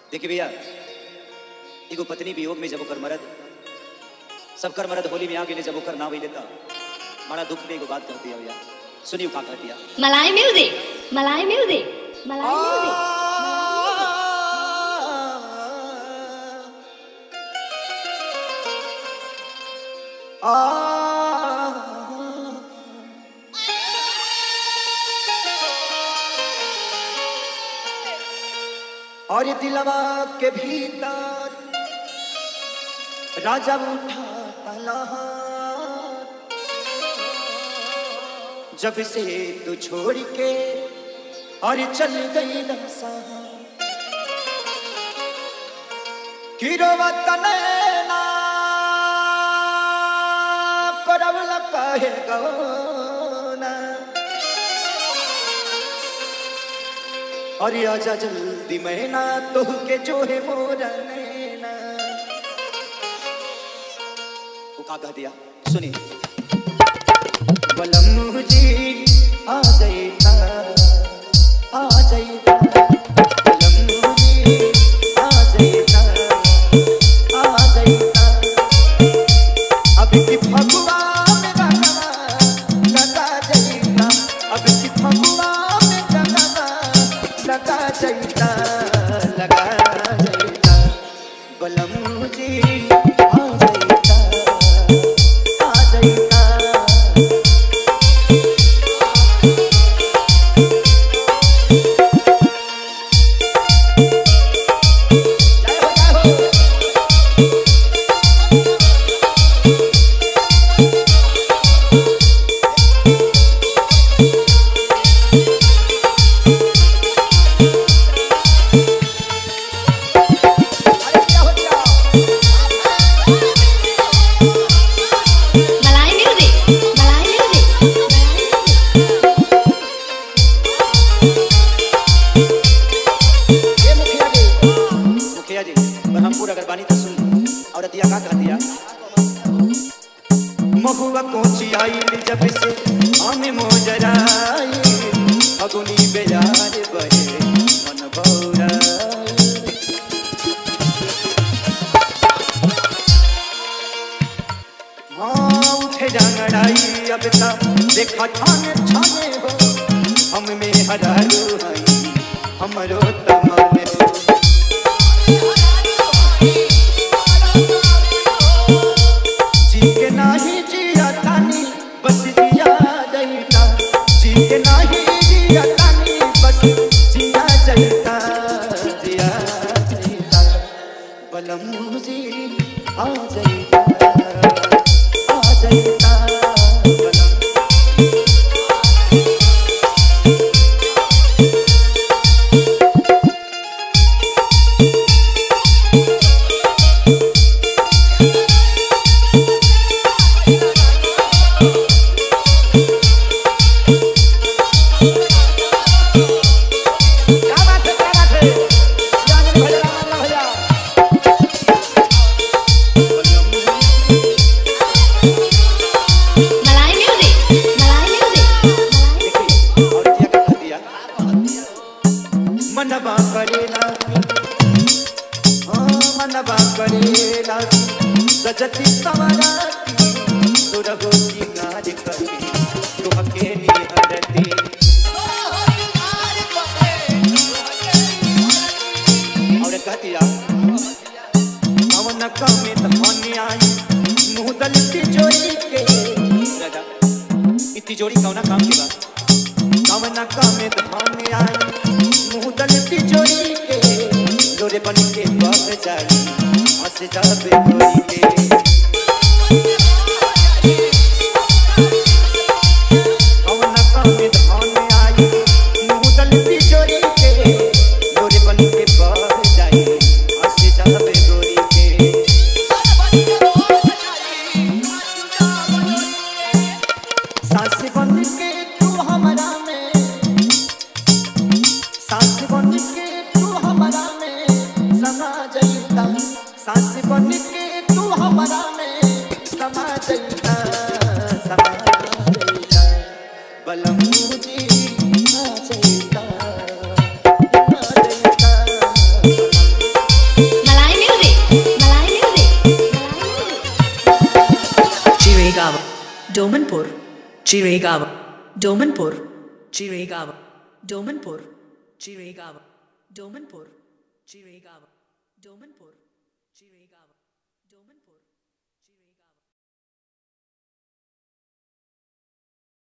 देखिए भैया एगो पत्नी वियोग में जब ओकर मरद सबकर मरद होली में आ गेले जब ओकर ना होई लेता बड़ा दुख में एगो बात कहती है भैया सुनियो का कहती है Malay music. Malay music. Malay music. और दिलवा के भीतर राजा उठा तलहार जब से तू छोड़ के और चल गई नसा किरोवत नैना करवल काहे गौना अरे आजा जल्दी मैना तोह के जो है मोरा नैना वो का कह दिया सुनिए बलम जी आ जाइता आ जाइता बलम जी आ जाइता आ जाइता अब की फगुआ में रंगवा लगा जाइता अब की फगुआ में रंगवा लगा जाइता लगा जाइता बलम जी आ जाइता आ जाइता जय हो जय हो अरे क्या हो गया Malay music. Malay music. ये मुखिया जी मुखिया जी ब्रह्मपुर अगर बानी तो सुन औरत या का कह दिया महुआ कोची आई जब से हमें मोजराई अगुनी बेजार बहे मन भौराई हाँ उठे जांगड़ाई अब तक देखा छाने छाने हो हम में हरारू हई हमरो तमाने हो जी के नाही जिया तानी बस जिया जाइता जी के नाही जिया तानी बस जिया जाइता जिया जाइता बलम जी आ जाइता आ जाइता बलम क्या बात है क्या बात है जाने भैया राम भैया Malay music. Malay music. देखिए और क्या कह दिया मनबा करेला हाँ मनबा करेला सजती सवराती सुरहो सिंगार करी तुहके निहरती और कह दिया कवन कमे धन आई मुँह दलती जोड़ी के दादा ई तिजोरी कौना काम के बा कवना कामे धान आई मुँह दलती जोड़ी के लोरे बन के बह जाई हंस जाबे गोरी के कवना कामे धान आई मुँह दलती जोड़ी के लोरे बन के बह जाई हंस जाबे गोरी के सास बन के तू हमरा में सास बन के तू हमरा में समा जाइता सास बन के तू हमरा डोमनपुर चिरेगाव डोमनपुर चिरेगाव डोमनपुर चिरेगाव डोमनपुर चिरेगाव डोमनपुर चिरेगाव डोमनपुर